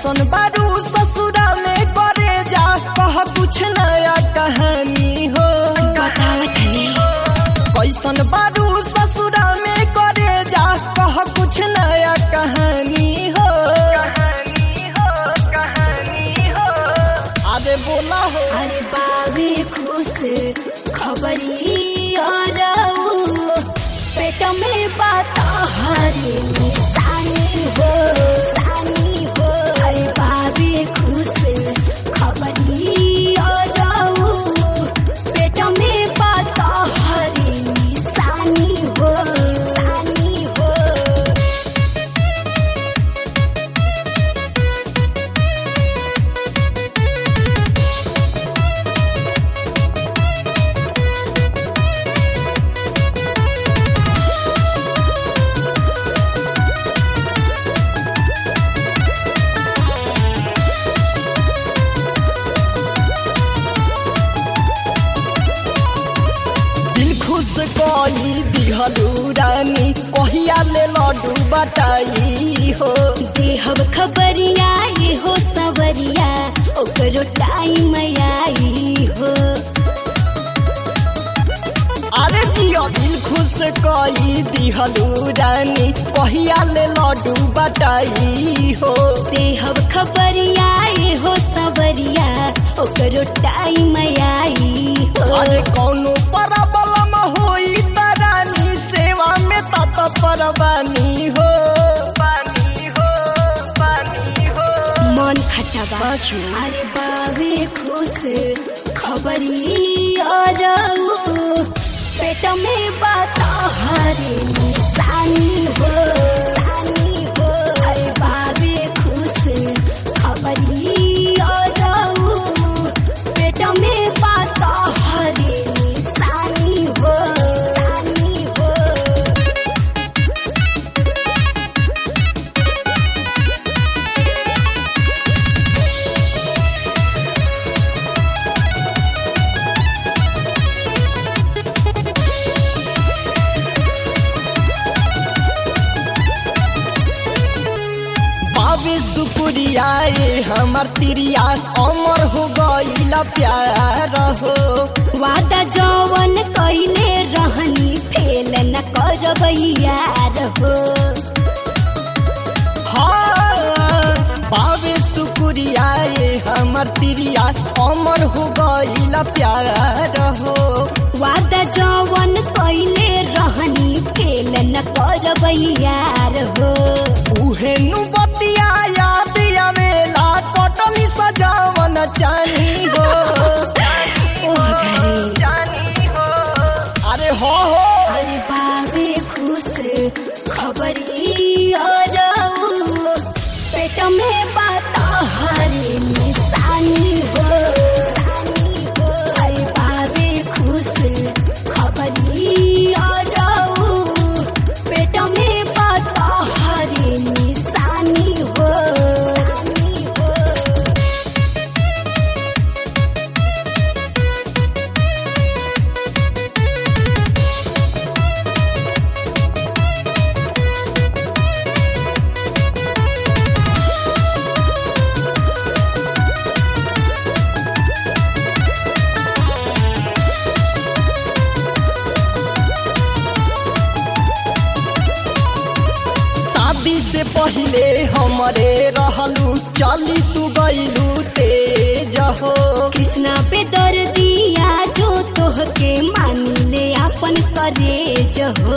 कैसन बारू ससुरा में करे जा कह कुछ नया कहानी हो बतावत हनी कैसन बारू ससुरा में करे जा कह कुछ नया कहानी हो कहानी हो कहानी हो अरे बोला हो अरे बाबे खुश खबरी और पेट में बात हरे निशानी हो सानी हो अरे बाबे खुश खबरी और पेट में बात हरे निशानी हो सानी हो दिल खुश कई दिहलू रानी कहिया ले लड्डू बटाई हो देहब खबरिया ये हो सवरिया ओकरो टाइम आई हो अरे जियो दिल खुश कई दिहलू रानी कहिया ले लड्डू बटाई हो देहब खबरिया ये हो सवरिया ओकरो टाइम आई हो अरे कौनो परबलम होई त रानी सेवा में तत परवानी हो पानी हो पानी हो मन खटबा साचू। अरे बाबे खुश खबरी और पेट में बात हरे निशानी हो सानी हो अरे बाबे खुश खबरी और पेट में बात हरे निशानी हो सानी हो बाबे शुक्रिया ये हमर तिरिया अमर हो गईला प्यार हो वादा जवन कैले रहनी फेल न करब यार हो हाँ बाबे शुक्रिया ये हमर तिरिया अमर हो गईला प्यार हो वादा जवन कैले रहनी फेल न करब यार हो उहे नु बतिया याद आवेला कटली सजावन चानी हो ओह घरे चानी हो अरे हो हो अरे बाबे खुश खबरी और पेट में बात हरे निशानी हो सानी हो अरे बाबे खुश खबरी और पेट में बात हरे निशानी हो सानी हो शादी से पहले हमरे रहलू चली तू गईलू तेज हो कृष्णा पे दर दिया जो तोह के मान ले अपन करे जहो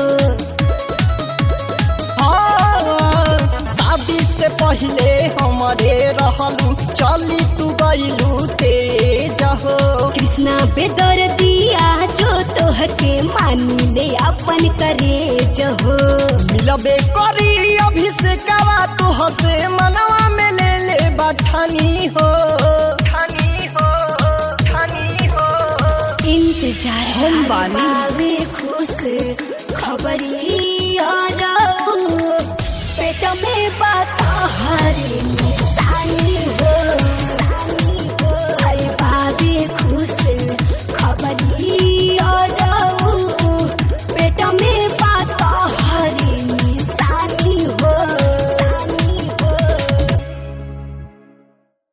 हाँ, शादी से पहले हमरे रहलू चली तू गईलू तेज हो कृष्णा पे दर दिया जो तोह के मान ले अपन करे जहो मिलबे करी अभिषेकवा तू हसे मनवा में ले ले बठानी हो ठानी हो ठानी हो इंतजार हम बानी। बाबे खुश खबरी और पेट में बात हरे